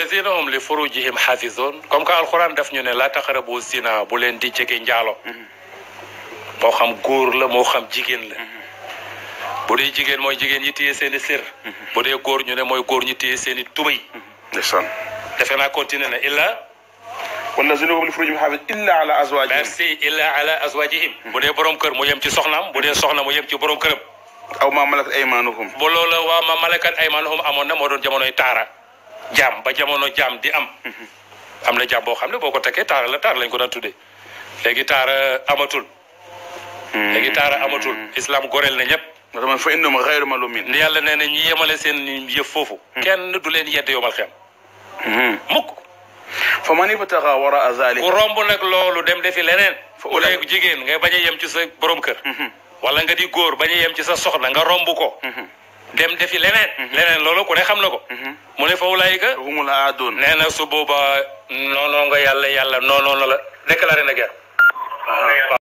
lazina hum li furujihim xaafizun comme que alxuraan daf ñu ne la taqrabu zina bu leen di jege njaalo moo xam góor la moo xam jigéen la bu dee jigéen mooy jigéen ñi téye seen i sër bu dee góor ñu ne mooy góor ñi téye seen i tubay ndeysaan defe naa continué na illa wallazina hum li furujihim xaafis illa ala azwajihim merci illa ala azwajihim bu dee borom kër mu yem ci soxnaam bu dee soxna mu yem ci borom këram aw ma malakat aymanuhum bu loola waa ma malakat aymanuhum amoon na moo doon jamonoy taara jaam ba jamono jaam di am am na jaam boo xam ne boo ko tekkee taara la taara lañ ko daan tuddee léegi taara amatul léegi taara amatul islam goreel na ñëpp nga xam fa innahum xayru malumin ni yàlla nee na ñi yemale seen yëf foofu kenn du leen yedd yomal xem mukk fa man ibtaxa wara zalika ku romb nag loolu dem defi leneen bu dee jigéen nga bañ a yem ci sa borom kër wala nga di góor bañ a yem ci sa soxna nga romb ko dem defi leneen leneen loolu ku ne xam na ko mu ne fa wulaayika humul aadun nee na su boobaa noonoo nga yàlla yàlla noonoo na la déclaré na guerre